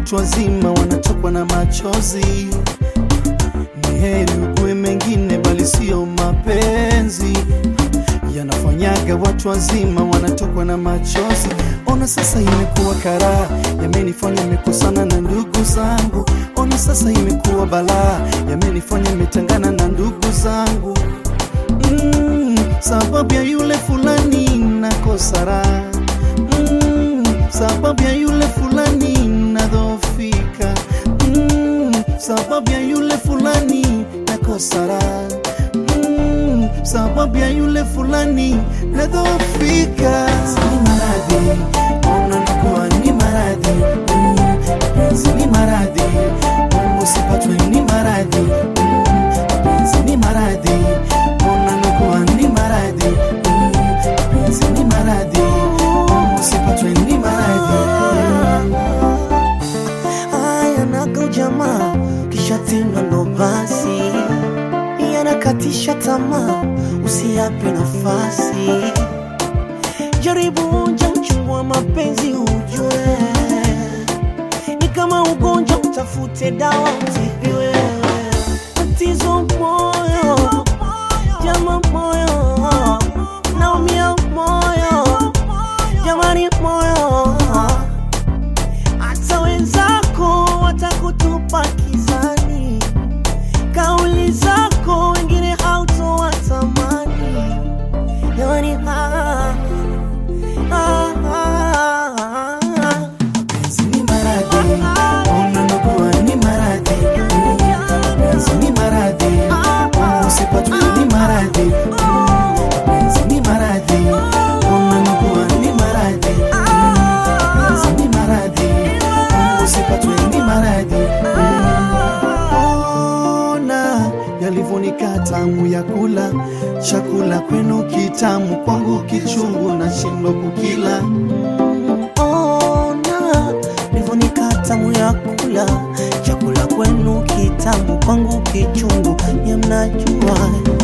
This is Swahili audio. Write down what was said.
watu wazima wanatokwa na machozi. Ni heri ugue mengine, bali sio mapenzi yanafanyaga watu wazima wanatokwa na machozi. Ona sasa imekuwa karaa, yamenifanya nimekosana na ndugu zangu. Ona sasa imekuwa balaa, yamenifanya nimetengana na ndugu zangu mm, sababu ya yule fulani nakosa raha mm, sababu ya yule fulani nadhofika mm, sababu ya yule fulani nakosa raha mm, sababu ya yule fulani nadhofika. Ni maradhi unanakuwa ni maradhi mm, mapenzi ni maradhi mm, usipatwe ni maradhi mm, mapenzi ni maradhi unanakuwa ni maradhi mm, mapenzi ni maradhi mm, usipatwe ni maradhi mm. Haya naga ujamaa kisha tena ndo basi yanakatisha tamaa, usiyape nafasi. Jaribu onja uchungu wa mapenzi ujue, ni kama ugonjwa, utafute dawa utibiwe. Tatizo moyo, jama moyo, naumia moyo, jamani moyo hata wenzako watakutupa kizani, kauli zako wengine hautowatamani. Jamani, ah, ah, ah, ah. Mapenzi ni maradhi, unanakuwa ni maradhi mm, mapenzi ni maradhi mm, usipatwe ni maradhi mm, mapenzi ni maradhi unanakuwa ni maradhi mm, mapenzi ni maradhi mm, usipatwe ni maradhi Ona yalivyonika tamu ya kula chakula kwenu kitamu, kwangu kichungu, nashindwa kukila. Ona nivonika tamu ya kula chakula kwenu kitamu, kwangu kichungu, nyamnajua